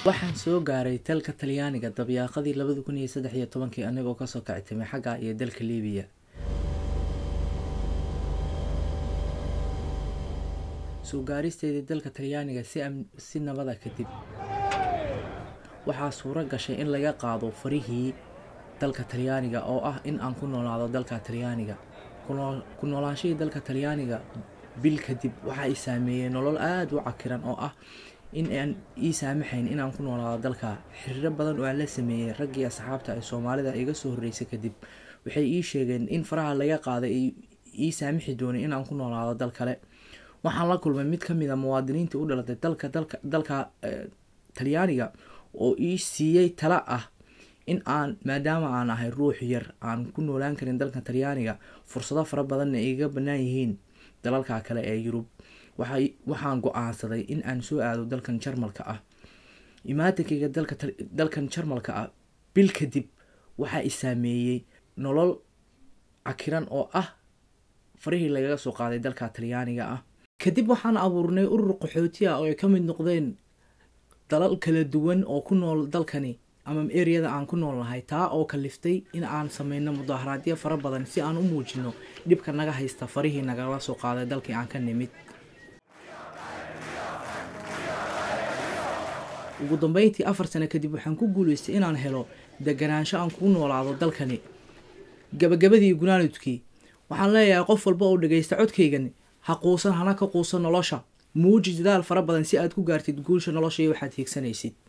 waxaan soo gaaray dalka talyaaniga dabyaaqadii labadi kun iyo saddex iyo tobankii anigoo kasoo kactimay xagga iyo dalka liibiya soo gaaristeedii dalka talyaaniga si si nabada kadib waxaa suuro gashay in laga qaado farihii dalka talyaaniga oo ah in aan ku noolaado dalka talyaaniga ku noolaanshihii dalka talyaaniga bil kadib waxaa i saameeyey nolol aada u cakiran oo ah in aan ii saamaxayn inaan ku noolaado dalka xiriiro badan oo aan la sameeyey raggii asxaabta ee soomaalida iga soo horreysay kadib waxay ii sheegeen in faraha laga qaaday ay ii saamixi doonay inaan ku noolaado dal kale waxaan la kulmay mid ka mid a muwaadiniintii u dhalatay dalka dalka dalka talyaaniga oo ii siiyey tala ah in aan maadaama aan ahay ruux yar aan ku noolaan karin dalka talyaaniga fursado fara badanna iga bannaan yihiin dalalka kale ee yurub waxaan go-aansaday in aan soo aado dalkan jarmalka ah imaatankayga dalkan jarmalka ah bil kadib waxaa i saameeyey nolol cakiran oo ah farihii lagaga soo qaaday dalka talyaaniga ah kadib waxaan abuurnay urur qaxooti ah oo ay ka mid noqdeen dalal kala duwan oo ku nool dalkani ama ereyada aan ku nool nahay taa oo kaliftay in aan sameyno mudaharaadyo fara badan si aan u muujino dhibka naga haysta farihii nagala soo qaaday dalkii aan ka nimid ugu dambeyntii afar sano kadib waxaan ku guuleystay inaan helo deganaansho aan ku noolaado dalkani gabagabadii gunaanudkii waxaan leeyahay qof walba oo dhagaysta codkaygan ha quusan hana ka quusan nolosha muuji dadaal fara badan si aad ku gaartid guusha nolosha iyo waxaad hiigsanaysid